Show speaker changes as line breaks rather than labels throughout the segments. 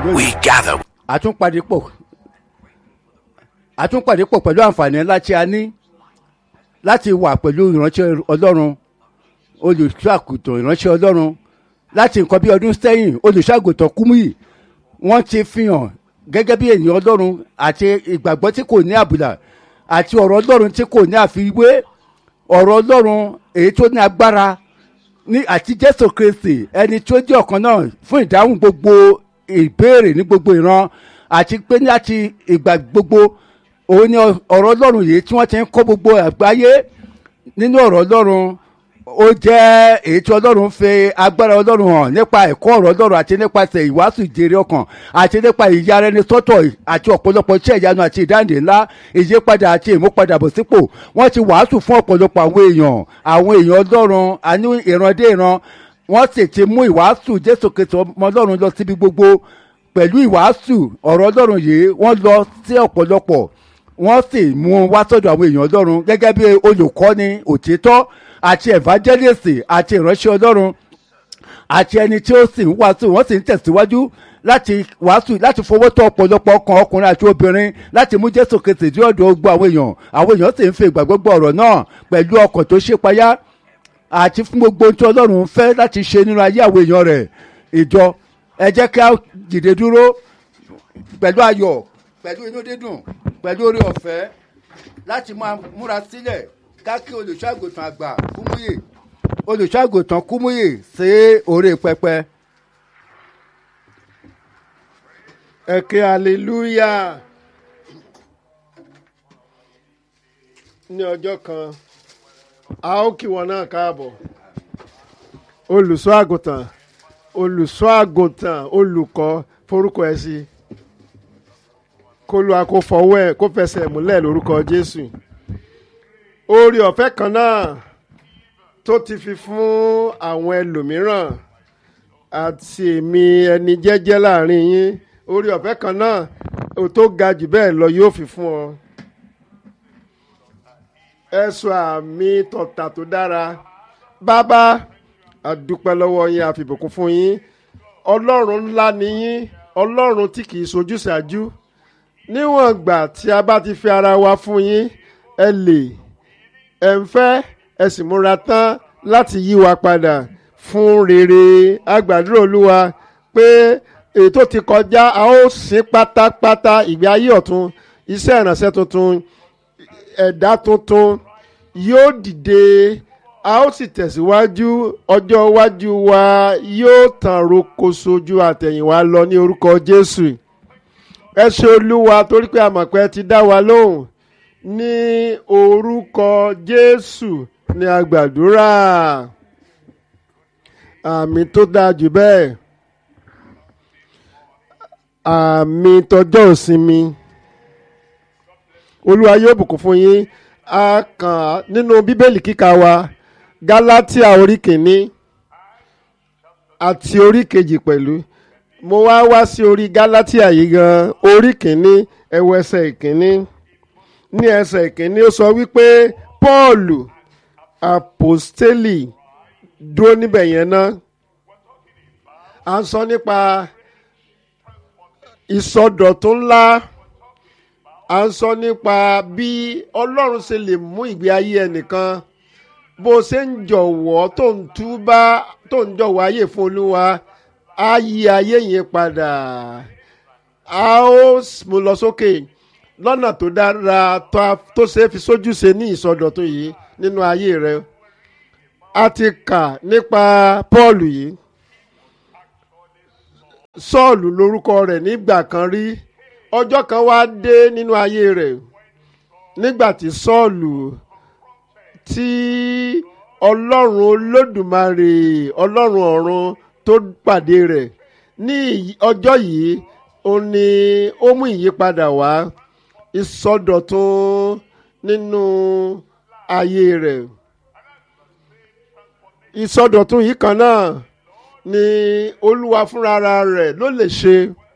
we gather
àtúnpàdé pọ̀ àtúnpàdé pọ̀ pẹ̀lú àǹfààní ńlá tí a ní láti wà pẹ̀lú ìránṣẹ́ ọlọ́run olùṣàgùtàn ìránṣẹ́ ọlọ́run láti nǹkan bí ọdún sẹ́yìn olùṣàgùtàn kúmùyì wọ́n ti fi hàn gẹ́gẹ́ bí ènìyàn ọlọ́run àti ìgbàgbọ́ tí kò ní àbùlà àti ọ̀rọ̀ ọlọ́run tí kò ní àfiwé ọ̀rọ̀ ọlọ́run èyí tó ní agbára ní àti jésù kristi ẹni tó jẹ́ ọ̀kan náà fún ìdáhùn gbogbo ìbéèrè ní gbogbo ìran àti pé láti ìgbà gbogbo òun ni ọ̀rọ̀ ọlọ́run yìí tí wọ́n ti ń kọ́ gbogbo àgbáyé nínú ọ̀rọ̀ ọlọ́run ó jẹ́ èyí tí ọlọ́run fi agbára ọlọ́run hàn nípa ẹ̀kọ́ ọ̀rọ̀ ọlọ́run àti nípasẹ̀ ìwàásù ìjèrè ọkàn àti nípa ìyára ẹni sọ́tọ̀ àti ọ̀pọ̀lọpọ̀ iṣẹ́ ìyanu àti ìdáǹdè ńlá ìyípadà àti ìmúpadàbọ̀sípò wọ́n ti wàásù fún ọ̀pọ̀lọpọ̀ àwọn èèyàn àwọn èèyàn ọlọ́run àní ìran dé ìran wọ́n sì ti mú ìwàásù jésù kristu ọmọ ọlọ́run lọ síbi gbogbo pẹ̀lú ìwàásù ọ̀rọ̀ ọlọ́run yìí wọ́n lọ sí ọ̀pọ̀lọpọ̀ wọ́n sì mú un wá sọ́dọ̀ àwọn èèyàn ọlọ́run gẹ́gẹ́ bí olùkọ́ni òtítọ́ àti evangelist àti ìránṣẹ́ ọlọ́run àti ẹni tí ó sì ń wàásù wọ́n sì ń tẹ̀síwájú láti wàásù láti fowó tó ọ̀pọ̀lọpọ̀ ọkàn ọkùnrin àti obìnrin láti mú jésù kristi dí ọ̀dọ̀ gbogbo àwọn èèyàn àwọn èèyàn sì ń fi ìgbàgbọ́ gbọ́ ọ̀rọ̀ náà pẹ̀lú ọkàn tó ṣe payá àti fún gbogbo ohun tí ọlọ́run fẹ́ láti ṣe nínú ayé àwọn èèyàn rẹ̀ ìjọ ẹ jẹ́ kí a dìde dúró pẹ̀lú ayọ̀ pẹ̀lú inú dídùn pẹ̀lú orí ọ̀fẹ́ láti máa múra sílẹ̀ káàkiri olùṣàgùtàn àgbà kúmúyè olùṣàgùtàn kúmúyè sí orí pẹpẹ.
ẹ ké hallelujah ní ọjọ́ kan a ó kí wọn náà káàbọ̀ olùṣọ́ àgùntàn olùṣọ́ àgùntàn olùkọ́ forúkọ ẹ sí kó lu àkó fọwọ́ ẹ kó fẹsẹ̀ múlẹ̀ lórúkọ jésù oore ọ̀fẹ́ kan náà tó ti fi fún àwọn ẹlòmíràn àti èmi ẹni jẹ́jẹ́ láàrin yín oore ọ̀fẹ́ kan náà tó ga jù bẹ́ẹ̀ lọ yóò fi fún ọ ẹ̀sùn àmì tọ̀tà tó dára bàbá àdúpẹ́ lọ́wọ́ yín àfìbùkún fún yín ọlọ́run ńlá ni yín ọlọ́run tí kìí sojú ṣáájú níwọ̀n ìgbà tí a bá ti fi ara wa fún yín ẹ lè ẹ ń fẹ́ ẹ sì múra tán láti yí wa padà fún rere agbàdúrà olúwa pé ètò ti kọjá a ó sin pátápátá ìgbé ayé ọ̀tun iṣẹ́ ìrànṣẹ́ tuntun ẹ̀dá tuntun yóò dìde a ó sì tẹ̀síwájú ọjọ́ iwájú wa yóò tàn rokoṣo ju àtẹ̀yìnwá lọ ní orúkọ jésù ẹ ṣe olúwa torí pé àmọ̀pẹ́ ti dá wa lóhùn ní orúkọ jésù ní agbàdúrà àmì tó dáa jù bẹ́ẹ̀ àmì tọjọ́ ìsinmi olúwa yóò bùkún fún yín a kàn nínú bíbélì kíkà wa gálátíà orí kìíní àti orí kejì pẹ̀lú mo wá wá sí orí gálátíà yìí gan orí kìíní ẹwọ ẹsẹ̀ ìkíní ní ẹsẹ̀ ìkíní ó sọ wípé pọ́ọ̀lù àpòstélì dúró níbẹ̀ yẹn ná à ń sọ nípa ìsọdọ̀tún ńlá à ń sọ nípa bí ọlọ́run ṣe lè mú ìgbé ayé ẹnìkan bó ṣe ń jọ̀wọ́ tó ń túbá tó ń jọ̀wọ́ ayé fún olúwa á yí ayé yẹn padà a ó mú lọ sókè lọ́nà tó dára tó ṣe é fi sójú ṣe ní ìsọdọ̀tun yìí nínú ayé rẹ a ti kà nípa paul yìí sọ́ọ̀lù lórúkọ rẹ̀ nígbà kan rí ọjọ́ kan wá dé nínú ayé rẹ̀ nígbà tí sọ́ọ̀lù tí ọlọ́run olódùmarè ọlọ́run ọ̀run tó pàdé rẹ̀ ní ọjọ́ yìí ó ní ó mú ìyípadà wá ìsọdọ̀tun nínú ayé rẹ̀ ìsọdọ̀tun yìí kan náà ni olúwa fúnra rẹ̀ ló lè ṣe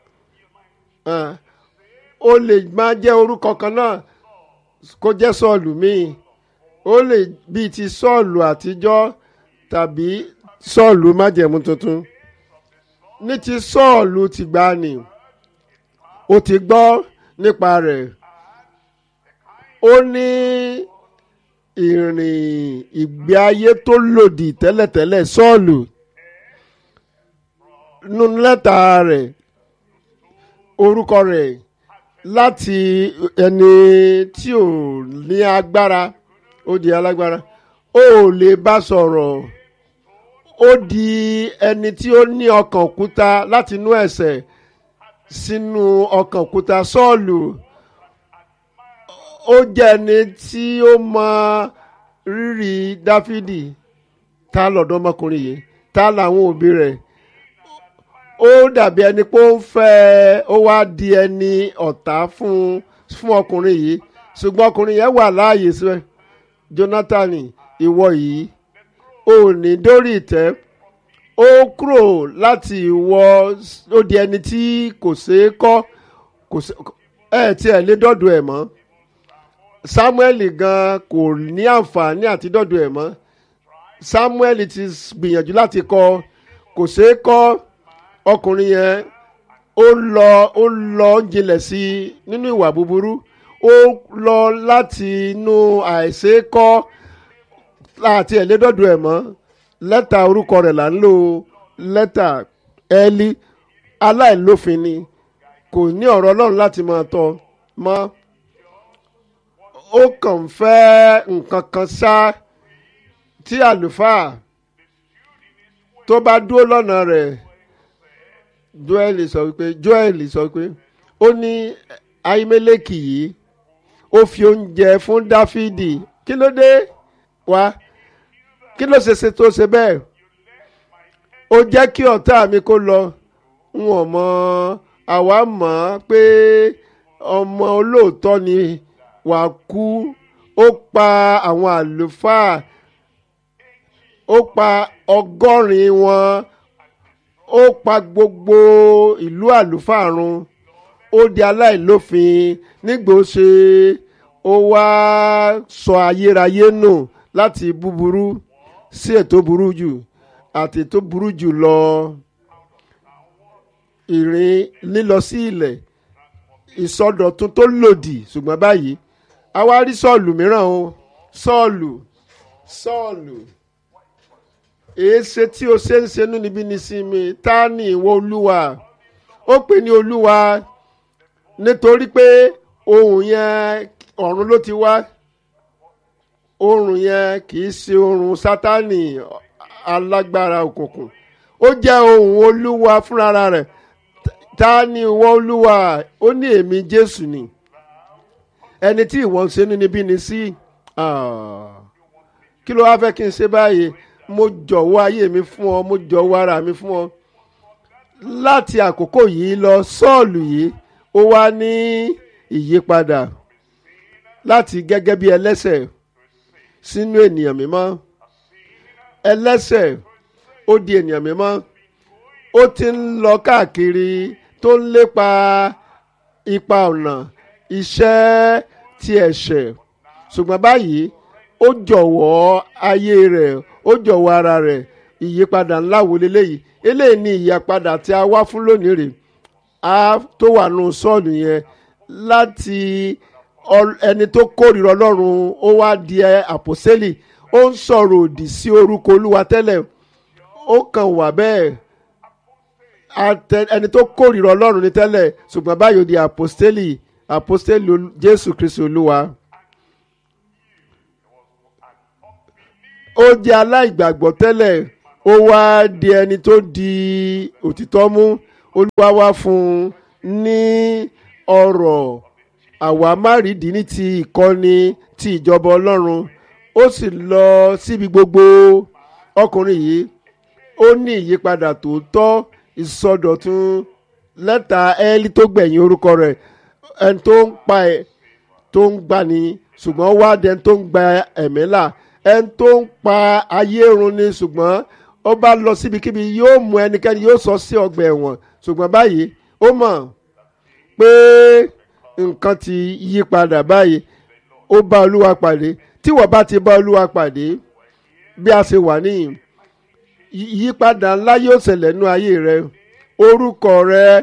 ó lè máa jẹ́ orúkọ kan náà kó jẹ́ sọ́ọ̀lù míì ó lè bíi ti sọ́ọ̀lù àtijọ́ tàbí sọ́ọ̀lù májẹ̀mú tuntun ní ti sọ́ọ̀lù tìgbàanì ó ti gbọ́ nípa rẹ̀ ó ní ìrìn ìgbé ayé tó lòdì tẹ́lẹ̀tẹ́lẹ̀ sọ́ọ̀lù nínú lẹ́tà rẹ̀ orúkọ rẹ̀ láti ẹni tí ò ní agbára ó di alágbára ó lè bá sọ̀rọ̀ ó di ẹni tí ó ní ọkàn òkúta láti inú ẹ̀ṣẹ̀ sínú ọkàn òkúta sọ́ọ̀lù ó jẹ́ ẹni tí ó mọ rírì dáfídì ta lọ́dọ̀ ọmọkùnrin yìí ta làwọn òbí rẹ̀ ó dàbí ẹni pé ó ń fẹ́ ó wá di ẹni ọ̀tá fún fún ọkùnrin yìí ṣùgbọ́n ọkùnrin yẹn wà láàyè síbẹ̀ jonathan ìwọ yìí ò ní dórí ìtẹ́ ó kúrò láti ìwọ ó di ẹni tí kò ṣeé kọ́ kò ṣe ẹ̀ tí ẹ̀ lé dọ́dọ̀ ẹ̀ mọ́ samuel gan kò ní àǹfààní àti dọ́dọ̀ ẹ̀ mọ́ samuel ti gbìyànjú láti kọ́ kò ṣeé kọ́ ọkùnrin yẹn ó lọ ó lọ jinlẹ̀ sí i nínú ìwà búburú ó lọ láti inú àìṣeékọ́ láti ẹ̀lẹ́dọ̀dọ̀ ẹ̀ mọ́ lẹ́tà orúkọ rẹ̀ là ń lò lẹ́tà ẹ́lí aláìlófin ni kò ní ọ̀rọ̀ ọlọ́run láti máa tọ́ mọ́ ó kàn ń fẹ́ nǹkan kan ṣá tí àlùfáà tó bá dúró lọ́nà rẹ̀ joel sọ wípé joel sọ wípé ó ní ahimeleki yìí ó fi oúnjẹ fún dáfídì kí ló dé wá kí ló ṣe ṣe tó ṣe bẹ́ẹ̀ ó jẹ́ kí ọ̀tá mi kó lọ n ò mọ àwa mọ̀ pé ọmọ olóòótọ́ ni wà kú ó pa àwọn àlùfáà ó pa ọgọ́rin wọn ó pa gbogbo ìlú àlùfáà run ó di aláìlófin nígbà ó ṣe ó wá sọ ayérayé nù láti búburú sí ètò burú jù àti ètò burú jù lọ ìrìn lílọ sí ilẹ̀ ìsọdọ̀tun tó lòdì ṣùgbọ́n báyìí a wá rí sọ́ọ̀lù mìíràn o sọ́ọ̀lù sọ́ọ̀lù èéṣe tí o ṣe ń ṣe níbi ní sinmi ta ni ìwọ olúwa ó pè ní olúwa nítorí pé ohun yẹn ọ̀run ló ti wá ohun yẹn kì í ṣe ohun sátánì alágbára òkùnkùn ó jẹ́ ohun olúwa fúnra rẹ̀ ta ni ìwọ olúwa ó ní èmi jésù ni ẹni tí ìwọ ń ṣe níbi ní sí kí ló wá fẹ́ kí n ṣe báyìí mo jọ̀wọ́ ayé mi fún ọ mo jọ̀wọ́ ara mi fún ọ láti àkókò yìí lọ sọ́ọ̀lù yìí ó wá ní ìyípadà láti gẹ́gẹ́ bí ẹlẹ́sẹ̀ sínú ènìyàn mímọ́ ẹlẹ́sẹ̀ ó di ènìyàn mímọ́ ó ti ń lọ káàkiri tó ń lépa ipa ọ̀nà iṣẹ́ ti ẹ̀ṣẹ̀ ṣùgbọ́n báyìí ó jọ̀wọ́ ayé rẹ̀ ó jọ̀wọ́ ara rẹ̀ ìyípadà ńlá wo leléyìí eléyìí ni ìyípadà tí a wá fún lónìí rè á tó wà nù sọ́ọ̀lù yẹn láti ẹni tó kórìíra ọlọ́run ó wá di àpòsẹ́lì ó ń sọ̀rọ̀ òdì sí orúkọ olúwa tẹ́lẹ̀ ó kàn wà bẹ́ẹ̀ ẹni tó kórìíra ọlọ́run ní tẹ́lẹ̀ ṣùgbọ́n báyìí ó di àpòsẹ́lì àpòsẹ́lì jésù kristu olúwa. ó jẹ́ aláìgbàgbọ́ tẹ́lẹ̀ ó wá di ẹni tó di òtítọ́ mú olúwa wá fún un ní ọ̀rọ̀ àwámárìdí ní ti ìkọ́ni ti ìjọba ọlọ́run ó sì lọ síbi gbogbo ọkùnrin yìí ó ní ìyípadà tòótọ́ ìsọdọ̀tun lẹ́tà ẹ́ẹ́lí tó gbẹ̀yìn orúkọ rẹ̀ ẹni tó ń pa ẹ̀ tó ń gbani ṣùgbọ́n wá dẹni tó ń gba ẹ̀mí là ẹni tó ń pa ayé run ni ṣùgbọ́n ó bá lọ síbikíbi yóò mú ẹnikẹ́ni yóò sọ sí ọgbà ẹ̀wọ̀n ṣùgbọ́n báyìí ó mọ̀ pé nǹkan ti yí padà báyìí ó bá olúwa pàdé tí wọ́n bá ti bá olúwa pàdé bí a ṣe wà níyìn ìyípadà ńlá yóò ṣẹlẹ̀ nú ayé rẹ orúkọ rẹ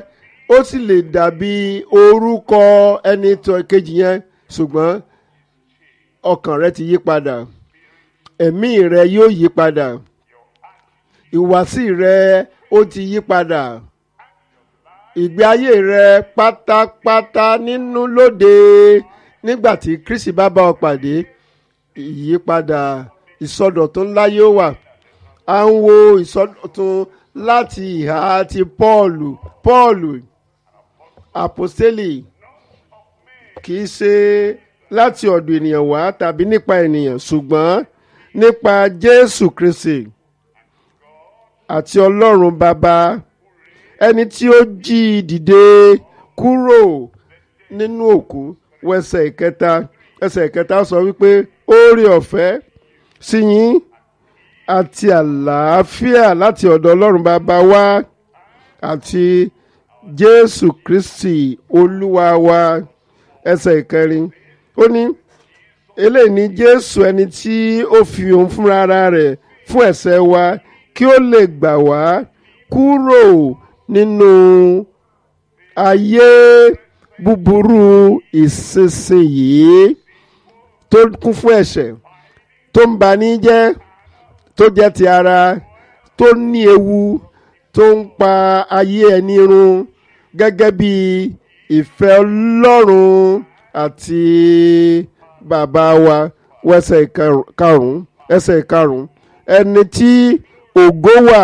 ó sì lè dàbí orúkọ ẹni tó kejì yẹn ṣùgbọ́n ọkàn rẹ ti yí padà ẹ̀mí rẹ yóò yí padà ìwàsí rẹ ó ti yí padà ìgbé ayé rẹ pátápátá nínú lóde nígbà tí Kristi bá bá ọ pàdé ìyípadà ìsọdọ̀tun ńlá yóò wà à ń wo ìsọdọ̀tun láti ìhà ti Pọ́ọ̀lù Pọ́ọ̀lù àpòstélì kì í ṣe láti ọ̀dọ̀ ènìyàn wá tàbí nípa ènìyàn ṣùgbọ́n nípa Jésù Kristi àti Ọlọ́run Bàbá ẹni tí ó jí i dìde kúrò nínú òkú wẹsẹ̀ ìkẹta ẹsẹ̀ ìkẹta sọ wípé oore ọ̀fẹ́ sí yín àti àlàáfíà láti ọ̀dọ̀ Ọlọ́run Bàbá wa àti Jésù Kristi Olúwa wa ẹsẹ̀ ìkẹrin ó ní eléyìí ni Jésù ẹni tí ó fi òun fúnra ara rẹ̀ fún ẹ̀ṣẹ̀ wa kí ó lè gbà wá kúrò nínú ayé búburú ìsinsìnyí tó kún fún ẹ̀ṣẹ̀ tó ń bani jẹ́ tó jẹ́ ti ara tó ní ewu tó ń pa ayé ẹni run gẹ́gẹ́ bí ìfẹ́ Ọlọ́run àti bàbá wa wẹ́sẹ̀ karùn-ún ẹsẹ̀ karùn-ún ẹni tí ògo wà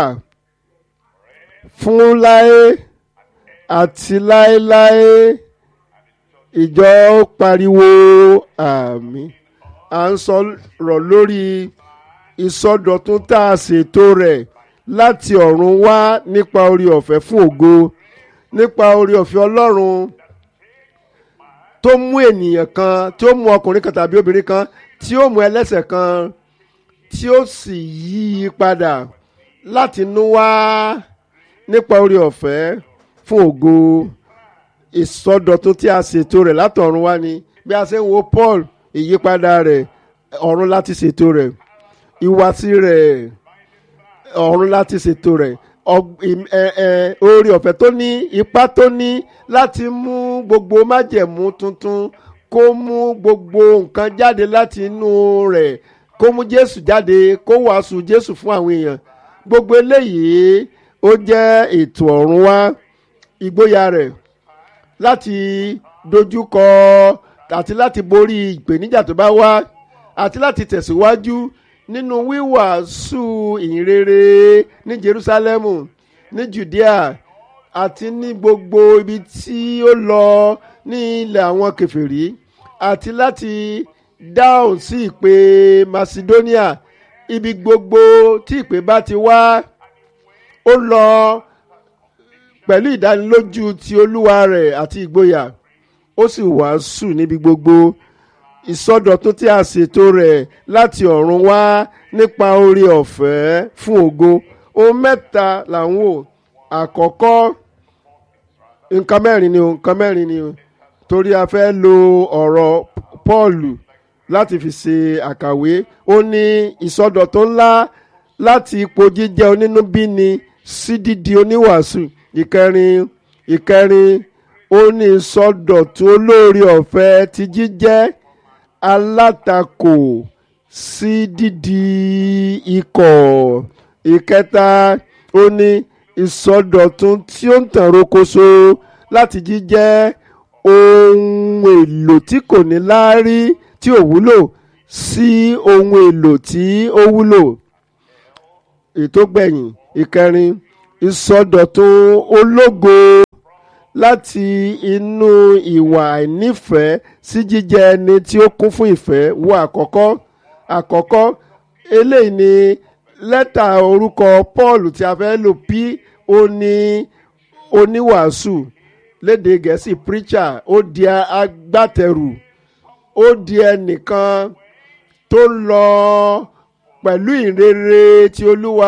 fún láé àti láéláé ìjọ pariwo àmín à ń sọ̀rọ̀ lórí ìsọdọ̀tun tá a ṣètò rẹ̀ láti ọ̀run wá nípa orí ọ̀fẹ́ fún ògo nípa orí ọ̀fẹ́ Ọlọ́run tó mú ènìyàn kan tí ó mú ọkùnrin kan tàbí obìnrin kan tí ó mú ẹlẹ́ṣẹ̀ kan tí ó sì yí i padà láti inú wá nípa orí ọ̀fẹ́ fún ògo ìsọdọ̀tun tí a ṣètò rẹ̀ látọ̀run wá ni bí a ṣe ń wo Paul ìyípadà rẹ̀ ọ̀run láti ṣètò rẹ̀ ìwàsí rẹ̀ ọ̀run láti ṣètò rẹ̀ oore ọ̀fẹ́ tó ní ipá tó ní láti mú gbogbo májẹ̀mú tuntun kó mú gbogbo nǹkan jáde láti inú rẹ̀ kó mú Jésù jáde kó wàásù Jésù fún àwọn èèyàn gbogbo eléyìí ó jẹ́ ètò ọ̀run wá ìgboyà rẹ̀ láti dojúkọ àti láti borí ìpèníjà tó bá wá àti láti tẹ̀síwájú nínú wíwàásù ìhìnrere ní Jerúsálẹ́mù ní Judea àti ní gbogbo ibi tí ó lọ ní ilẹ̀ àwọn kèfèrí àti láti dáhùn sí ìpè Macedonia ibi gbogbo tí ìpè bá ti wá ó lọ pẹ̀lú ìdánilójú ti olúwa rẹ̀ àti ìgboyà ó sì wàásù níbi gbogbo ìsọdọ̀tun tí a ṣètò rẹ̀ láti ọ̀run wá nípa oore ọ̀fẹ́ fún ògo ohun mẹ́ta là ń wò àkọ́kọ́ nǹkan mẹ́rin ni o nǹkan mẹ́rin ni o torí a fẹ́ lo ọ̀rọ̀ Pọ́ọ̀lù láti fi ṣe àkàwé ó ní ìsọdọ̀tun ńlá láti ipò jíjẹ́ onínúbíni sí dídi oníwàásù ìkẹrin ìkẹrin ó ní ìsọdọ̀tun olóore ọ̀fẹ́ ti jíjẹ́ alátakò sí dídi ikọ̀ ìkẹta ó ní ìsọdọ̀tun tí ó ń tàn rokoṣo láti jíjẹ́ ohun èlò tí kò ní láárí tí ò wúlò sí ohun èlò tí ó wúlò ètò gbẹ̀yìn ìkẹrin ìsọdọ̀tun ológo láti inú ìwà àìnífẹ̀ẹ́ sí jíjẹ́ ẹni tí ó kún fún ìfẹ́ wo àkọ́kọ́ àkọ́kọ́ eléyìí ni lẹ́tà orúkọ Paul tí a fẹ́ lò p ó ní oníwàásù lédè gẹ̀ẹ́sì preacher ó di agbátẹrù ó di ẹnìkan tó lọ pẹ̀lú ìrere ti Olúwa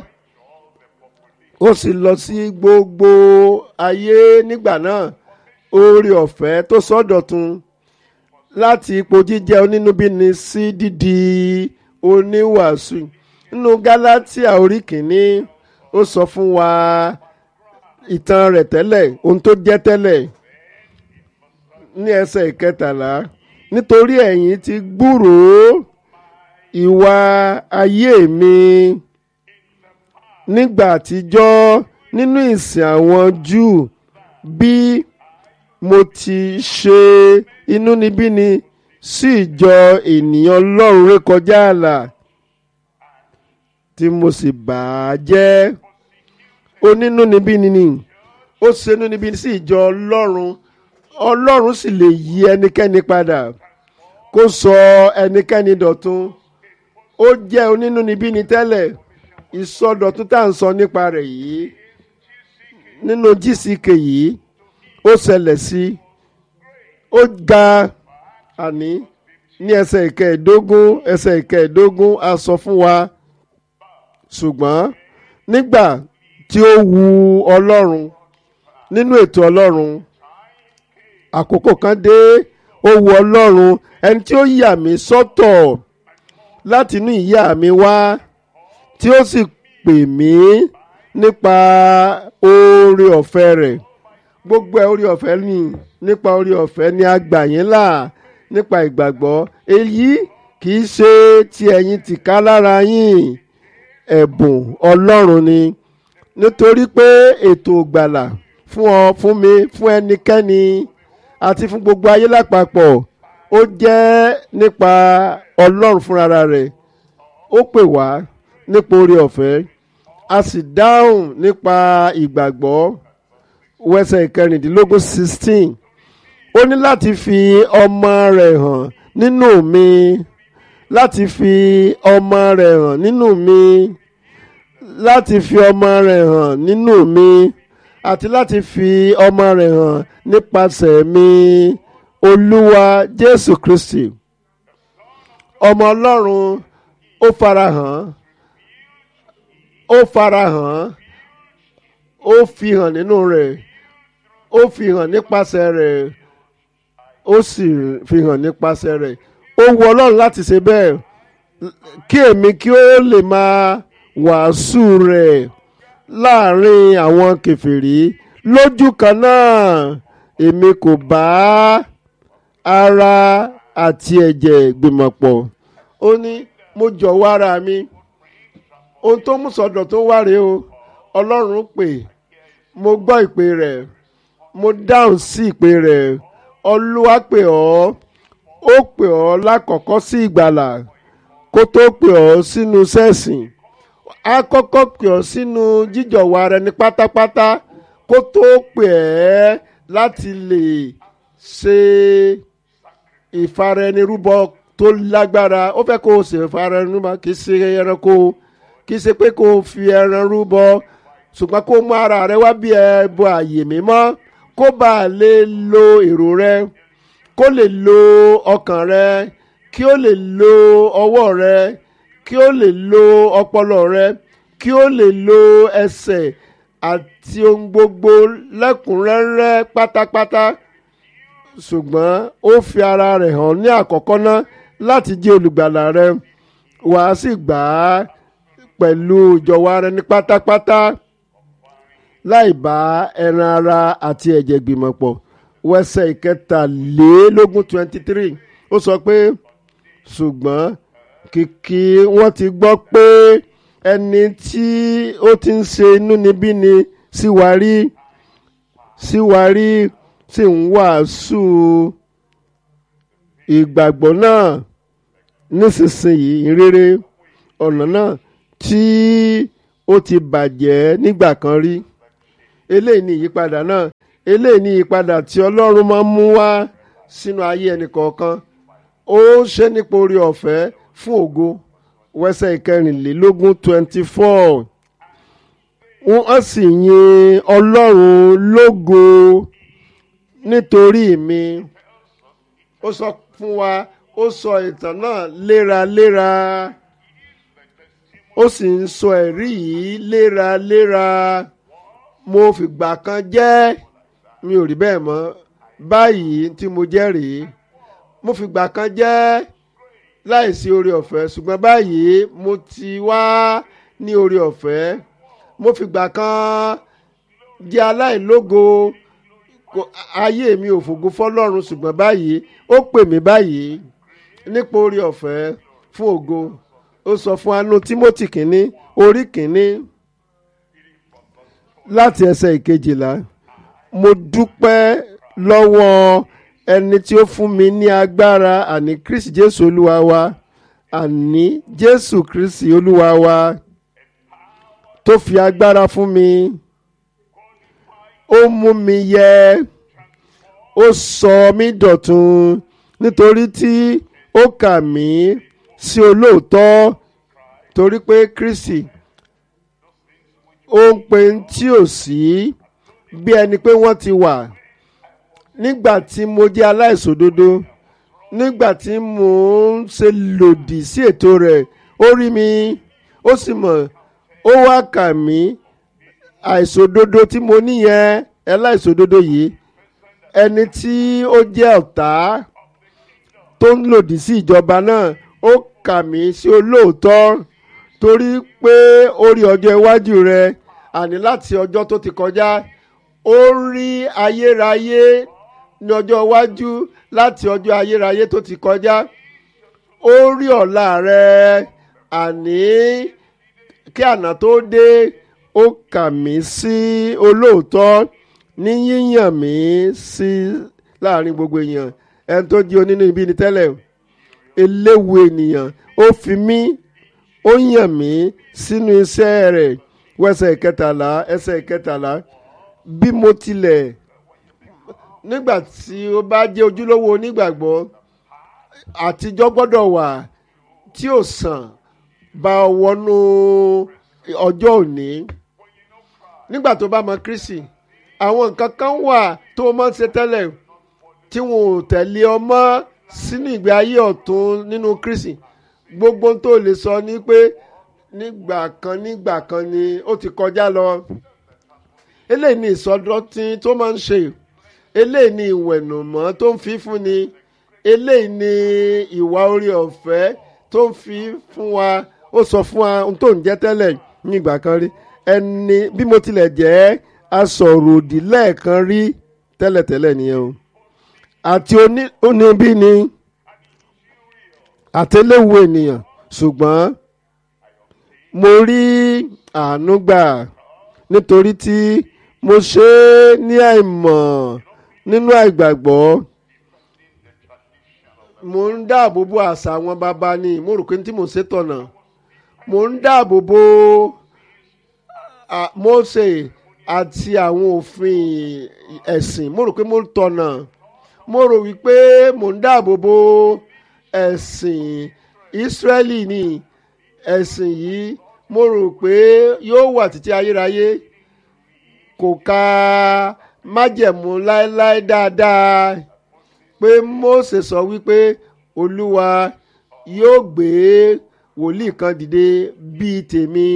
ó sì lọ sí gbogbo ayé nígbà náà oore ọ̀fẹ́ tó sọ́dọ̀tun láti ipò jíjẹ́ onínúbíni sí dídi oníwàásù nínú Gálátíà orí kìíní ó sọ fún wa ìtàn rẹ̀ tẹ́lẹ̀ ohun tó jẹ́ tẹ́lẹ̀ ní ẹsẹ̀ ìkẹtàlá nítorí ẹ̀yin ti gbúròó ìwà ayé mi nígbà àtijọ́ nínú ìsìn àwọn Júù bí mo ti ṣe inúnibíni sí ìjọ ènìyàn Ọlọ́run rékọjá ààlà tí mo sì bà á jẹ́ onínúnibíni ni ó ṣe inúnibíni sí ìjọ Ọlọ́run Ọlọ́run sì lè yí ẹnikẹ́ni padà kó sọ ẹnikẹ́ni dọ̀tun ó jẹ́ onínúnibíni tẹ́lẹ̀ ìsọdọ̀tun tá à ń sọ nípa rẹ̀ yìí nínú GCK yìí ó ṣẹlẹ̀ sí ó ga àní ní ẹsẹ̀ ìkẹẹ̀ẹ́dógún ẹsẹ̀ ìkẹẹ̀ẹ́dógún a sọ fún wa ṣùgbọ́n nígbà tí ó wu Ọlọ́run nínú ètò Ọlọ́run àkókò kan dé ó wu Ọlọ́run ẹni tí ó yà mí sọ́tọ̀ láti inú ìyá mi wá tí ó sì pè mí nípa oore ọ̀fẹ́ rẹ̀ gbogbo ẹ̀ oore ọ̀fẹ́ ni nípa oore ọ̀fẹ́ ni a gbà yín là nípa ìgbàgbọ́ èyí kì í ṣe ti ẹ̀yin tìká lára yín ẹ̀bùn Ọlọ́run ni nítorí pé ètò ìgbàlà fún ọ fún mi fún ẹnikẹ́ni àti fún gbogbo ayé lápapọ̀ ó jẹ́ nípa Ọlọ́run fúnra rẹ̀ ó pè wá nípa oore ọ̀fẹ́ a sì dáhùn nípa ìgbàgbọ́ wẹsẹ̀ ìkẹrìndínlógún sixteen ó ní láti fi ọmọ rẹ̀ hàn nínú mi láti fi ọmọ rẹ̀ hàn nínú mi láti fi ọmọ rẹ̀ hàn nínú mi àti láti fi ọmọ rẹ̀ hàn nípasẹ̀ mi olúwa jésù kristi ọmọ ọlọ́run ó farahàn ó farahàn ó fi hàn nínú rẹ̀ ó fi hàn nípasẹ̀ rẹ̀ ó sì fi hàn nípasẹ̀ rẹ̀ ó wu ọlọ́run láti ṣe bẹ́ẹ̀ kí èmi kí ó lè máa wàásù rẹ̀ láàrin àwọn kèfèrí lójú kan náà èmi kò bá ara àti ẹ̀jẹ̀ gbìmọ̀ pọ̀ ó ní mo jọ̀wọ́ ara mi ohun tó mú sọ̀dọ̀ tó wá rèé o ọlọ́run pè mo gbọ́ ìpè rẹ̀ mo dáhùn sí ìpè rẹ̀ olúwa pè ọ́ ó pè ọ́ lákọ̀ọ́kọ́ sí ìgbàlà kó tó pè ọ́ sínú sẹ́ẹ̀sìn á kọ́kọ́ pè ọ́ sínú jíjọ̀wọ́ ara ẹni pátápátá kó tó pè ẹ́ láti lè ṣe ìfaraẹnirúbọ tó lágbára ó fẹ́ kó o ṣe ìfaraẹnirúbọ kì í ṣe ẹranko kì í ṣe pé kó o fi ẹran rúbọ ṣùgbọ́n kó o mú ara rẹ wá bí ẹbọ àyè mímọ́ kó bá a lè lo èrò rẹ kó lè lo ọkàn rẹ kí ó lè lo ọwọ́ rẹ kí ó lè lo ọpọlọ rẹ kí ó lè lo ẹsẹ̀ àti ohun gbogbo lẹ́kùnrẹ́rẹ́ pátápátá ṣùgbọ́n ó fi ara rẹ̀ hàn ní àkọ́kọ́ ná láti jẹ́ olùgbàlà rẹ wàá sì gbà á pẹ̀lú ìjọ̀wọ́ ara ẹni pátápátá láì bá ẹran ara àti ẹ̀jẹ̀ gbìmọ̀ pọ̀ wẹsẹ̀ ìkẹtàlélógún twenty three ó sọ pé ṣùgbọ́n kìkì wọ́n ti gbọ́ pé ẹni tí ó ti ń ṣe inúnibíni sí wa rí sí wa rí sì ń wàásù ìgbàgbọ́ náà nísinsìnyí ìrere ọ̀nà náà tí ó ti bàjẹ́ nígbà kan rí eléyìí ní ìyípadà náà eléyìí ní ìyípadà tí ọlọ́run máa ń mú wá sínú ayé ẹnì kọ̀ọ̀kan ó ṣe nípa orí ọ̀fẹ́ fún ògo wẹ́sẹ̀ ìkẹrìnlélógún twenty four wọ́n sì yin ọlọ́run lógo nítorí mi ó sọ fún wa ó sọ ìtàn náà léraléra ó sì ń sọ ẹ̀rí yìí léraléra mo fìgbà kan jẹ́ mi ò rí bẹ́ẹ̀ mọ́ báyìí tí mo jẹ́ rèé mo fìgbà kan jẹ́ láìsí oore ọ̀fẹ́ ṣùgbọ́n báyìí mo ti wá ní oore ọ̀fẹ́ mo fìgbà kan jẹ́ aláìlógo kò- ayé mi ò fògo fọlọ́run ṣùgbọ́n báyìí ó pè mí báyìí nípa orí ọ̀fẹ́ fún ògo ó sọ fún anú timothy kínní orí kínní láti ẹsẹ̀ ìkejìlá mo dúpẹ́ lọ́wọ́ ẹni tí ó fún mi ní agbára àní kristi jésù olúwa wa àní jésù kristi olúwa wa tó fi agbára fún mi ó mú mi yẹ ó sọ mí dọ̀tun nítorí tí ó kà mí sí olóòótọ́ torí pé kristi ó ń pe ń tí ò sí bí ẹni pé wọ́n ti wà nígbà tí mo jẹ́ aláìṣòdodo nígbà tí mò ń ṣe lòdì sí ètò rẹ̀ ó rí mi ó sì mọ̀ ó wá kà mí àìṣòdodo tí mo níyẹn aláìṣòdodo yìí ẹni tí ó jẹ́ ọ̀tá tó ń lòdì sí ìjọba náà ó kà mí sí olóòótọ́ torí pé ó rí ọjọ́ iwájú rẹ àní láti ọjọ́ tó ti kọjá ó rí ayérayé ní ọjọ́ iwájú láti ọjọ́ ayérayé tó ti kọjá ó rí ọ̀la rẹ àní kí àná tó dé ó kà mí sí olóòótọ́ ní yíyàn mí sí láàrin gbogbo èèyàn ẹni tó jí onínú ibi ni tẹ́lẹ̀ eléwu ènìyàn ó fi mí ó yàn mí sínú iṣẹ́ rẹ̀ wẹ́sẹ̀ ìkẹtàlá ẹsẹ̀ ìkẹtàlá bí mo tilẹ̀ nígbà tí ó bá jẹ́ ojúlówó onígbàgbọ́ àtijọ́ gbọ́dọ̀ wà tí ò sàn bá ọ wọnú ọjọ́ òní nígbà tó bá mọ Kristi àwọn nǹkan kan wà tó o máa ń ṣe tẹ́lẹ̀ tí wọn ò tẹ̀lé ọ mọ́ sínú ìgbé ayé ọ̀tún nínú Kristi gbogbo ohun tó lè sọ ni pé nígbà kan nígbà kan ni ó ti kọjá lọ eléyìí ni ìsọdọ̀tí tó máa ń ṣe eléyìí ni ìwẹ̀nùmọ́ tó ń fi fún ni eléyìí ni ìwà orí ọ̀fẹ́ tó ń fi fún wa ó sọ fún wa ohun tó ń jẹ́ tẹ́lẹ̀ ní ìgbà kan rí ẹni bí mo tilẹ̀ jẹ́ asọ̀ròdì lẹ́ẹ̀kan rí tẹ́lẹ̀tẹ́lẹ̀ nìyẹn o àti oníbí ni àtẹléwu ènìyàn ṣùgbọ́n mo rí àánú gbà nítorí tí mo ṣe é ní àìmọ̀ nínú àìgbàgbọ́ mo ń dáàbò bo àṣà àwọn bàbá ni mo rò pé tí mo ṣe tọ̀nà mo ń dáàbò bo Mósè àti àwọn òfin ẹ̀sìn mo rò pé mo tọ̀nà mo rò wípé mo ń dáàbò bo ẹ̀sìn Ísírẹ́lì ni ẹ̀sìn yìí mo rò pé yóò wà títí ayérayé kò ka májẹ̀mú láéláé dáadáa pé Mósè sọ wípé Olúwa yóò gbé wòlíì kan dìde bíi tèmi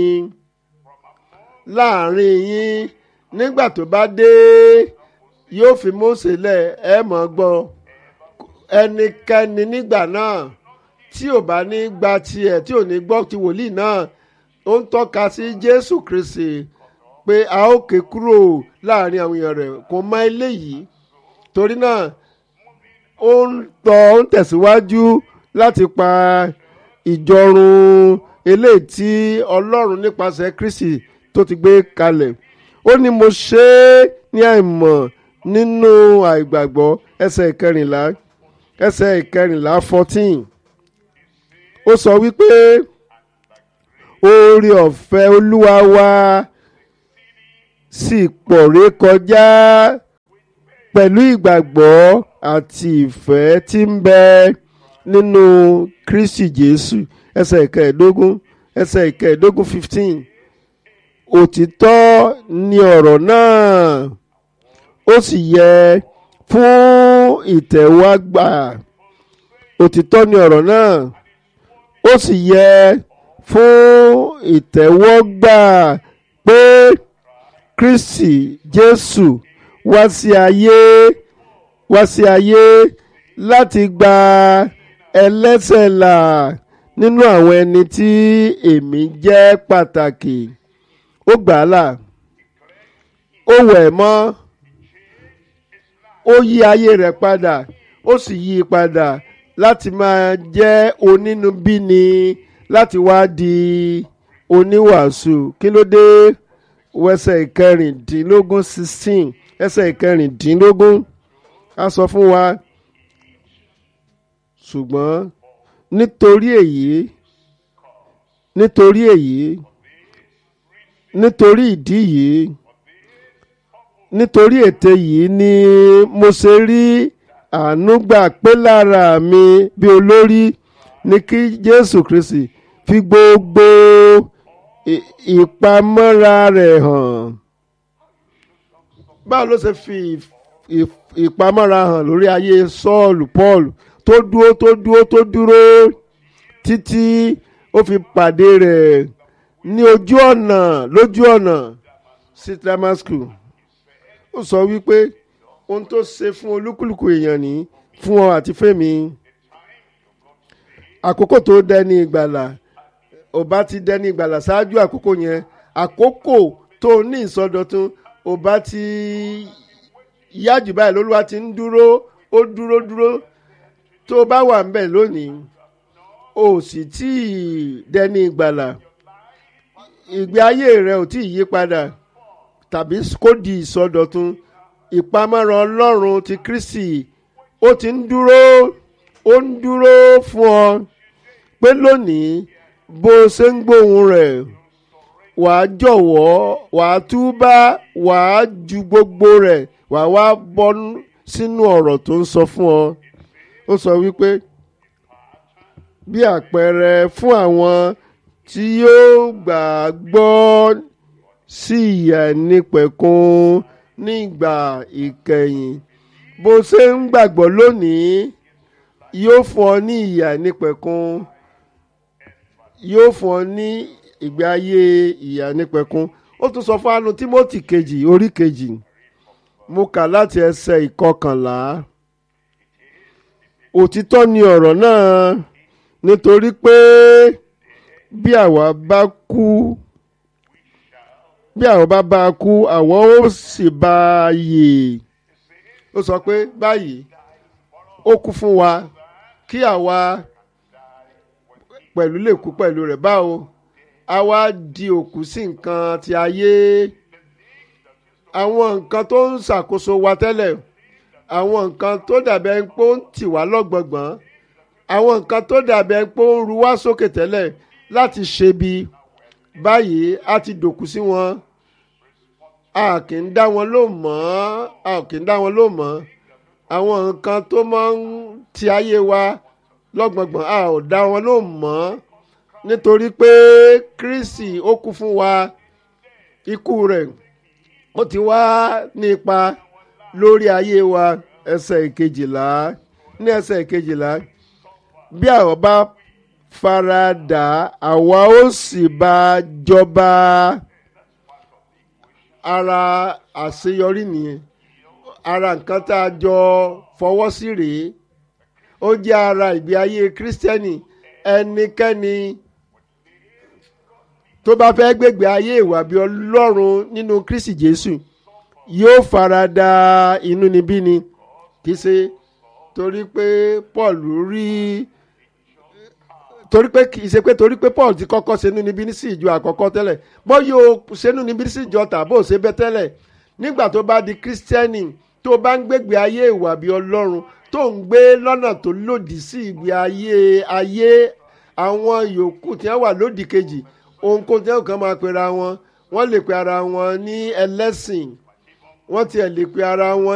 láàrin yín nígbà tó bá dé yóò fi Mósè lẹ̀ ẹ mọ̀ gbọ́ ẹnikẹ́ni nígbà náà tí ò bá ní gba tiẹ̀ tí ò ní gbọ́ ti wòlíì náà ó ń tọ́ka sí Jésù Kristi pé a ó ké kúrò láàrin àwọn èèyàn rẹ̀ kò mọ eléyìí torí náà ó ń tọ́ ó ń tẹ̀síwájú láti pa ìjọrun eléyìí tí Ọlọ́run nípasẹ̀ Kristi tó ti gbé kalẹ̀ ó ní mo ṣe é ní àìmọ̀ nínú àìgbàgbọ́ ẹsẹ̀ ìkẹrìnlá ẹsẹ̀ ìkẹrìnlá fourteen ó sọ wípé oore ọ̀fẹ́ Olúwa wa sì pọ̀ ré kọjá pẹ̀lú ìgbàgbọ́ àti ìfẹ́ tí ń bẹ nínú Kristi Jésù ẹsẹ̀ ìkẹẹ̀ẹ́dógún ẹsẹ̀ ìkẹẹ̀ẹ́dógún fifteen òtítọ́ ni ọ̀rọ̀ náà ó sì yẹ fún ìtẹ́wọ́gbà òtítọ́ ni ọ̀rọ̀ náà ó sì yẹ fún ìtẹ́wọ́gbà pé Kristi Jésù wá sí ayé wá sí ayé láti gba ẹlẹ́ṣẹ̀ là nínú àwọn ẹni tí èmi jẹ́ pàtàkì ó gbà á là ó wẹ̀ mọ́ ó yí ayé rẹ̀ padà ó sì yí i padà láti máa jẹ́ onínúbíni láti wá di oníwàásù kí ló dé wẹsẹ̀ ìkẹrìndínlógún sixteen ẹsẹ̀ ìkẹrìndínlógún a sọ fún wa ṣùgbọ́n nítorí èyí nítorí èyí nítorí ìdí yìí nítorí ète yìí ni mo ṣe rí àánú gbà pé lára mi bí olórí ní kí Jésù Kristi fi gbogbo ì- ìpamọ́ra rẹ̀ hàn báwo ló ṣe fi ìf- ìf- ìpamọ́ra hàn lórí ayé Sọ́ọ̀lù Paul tó dúró tó dúró tó dúró títí ó fi pàdé rẹ̀ ní ojú ọ̀nà lójú ọ̀nà sí Damascus ó sọ wípé ohun tó ṣe fún olúkúlùkù èèyàn ní fún ọ àti fẹ́mi àkókò tó dẹni ìgbàlà ò bá ti dẹni ìgbàlà ṣáájú àkókò yẹn àkókò tó ní ìsọdọ̀tun ò bá ti yájú báyìí lólúwa ti ń dúró ó dúró dúró tó o bá wà ń bẹ̀ lónìí o sì tí ì dẹni ìgbàlà ìgbé ayé rẹ ò tí ì yí padà tàbí kó di ìsọdọ̀tun ìpamọ́ra ọlọ́run ti Kristi ó ti ń dúró ó ń dúró fún ọ pé lónìí bó o ṣe ń gbóhùn rẹ̀ wàá jọ̀wọ́ wàá túbá wàá ju gbogbo rẹ̀ wàá wá bọ́ sínú ọ̀rọ̀ tó ń sọ fún ọ ó sọ wípé bí àpẹẹrẹ fún àwọn tí yóò gbàgbọ́ sí ìyà nípẹ̀kun nígbà ìkẹyìn bó ṣe ń gbàgbọ́ lónìí yóò fún ọ ní ìyà nípẹ̀kun yóò fún ọ ní ìgbé ayé ìyà nípẹ̀kun ó tún sọ fún anu Tímótì kejì orí kejì mo kà láti ẹsẹ̀ ìkọkànlá òtítọ́ ni ọ̀rọ̀ náà nítorí pé bí àwa bá kú bí àwọn bá bá a kú àwọn ó sì bá a yè ó sọ pé báyìí ó kú fún wa kí àwa pẹ̀lú lè kú pẹ̀lú rẹ̀ báwo àwa di òkú sí nǹkan ti ayé àwọn nǹkan tó ń ṣàkóso wa tẹ́lẹ̀ àwọn nǹkan tó dàbẹ̀ pé ó ń tì wá lọ́gbọ̀gbọ̀n àwọn nǹkan tó dàbẹ̀ pé ó ń ru wá sókè tẹ́lẹ̀ láti ṣe bí báyìí a ti dòkú sí wọn a kì í dá wọn ló mọ́ a kì í dá wọn ló mọ́ àwọn nǹkan tó máa ń ti ayé wa lọ́gbọ̀ngbọ̀n a ò dá wọn ló mọ́ nítorí pé Kristi ó kú fún wa ikú rẹ̀ ó ti wá ní ipa lórí ayé wa ẹsẹ̀ ìkejìlá ní ẹsẹ̀ ìkejìlá bí àwọn bá faradà àwa ó sì bá jọba ara àṣeyọrí nìyẹn ara nǹkan tá a jọ fọwọ́ sí rèé ó jẹ́ ara ìgbé ayé kírísítẹ́nì ẹnikẹ́ni tó bá fẹ́ gbégbé ayé ìwà bí ọlọ́run nínú kristi jésù yóò farada inúnibíni kì í ṣe torí pé paul rí torí pé kì í ṣe pé torí pé paul ti kọ́kọ́ ṣe inúnibíni sí ìjọ àkọ́kọ́ tẹ́lẹ̀ bọ́ yóò ṣe inúnibíni sí ìjọ tàbó ṣe bẹ́ tẹ́lẹ̀ nígbà tó bá di kírísítẹ́nì tó bá ń gbégbé ayé ìwà bí ọlọ́run tó ń gbé lọ́nà tó lòdì sí ìgbé ayé ayé àwọn yòókù tí wọ́n wà lódì kejì ohunkóhun tí wọ́n kàn máa pera wọn wọ́n lè pe ara wọn ní ẹlẹ́sìn wọ́n tiẹ̀ lè pe ara wọn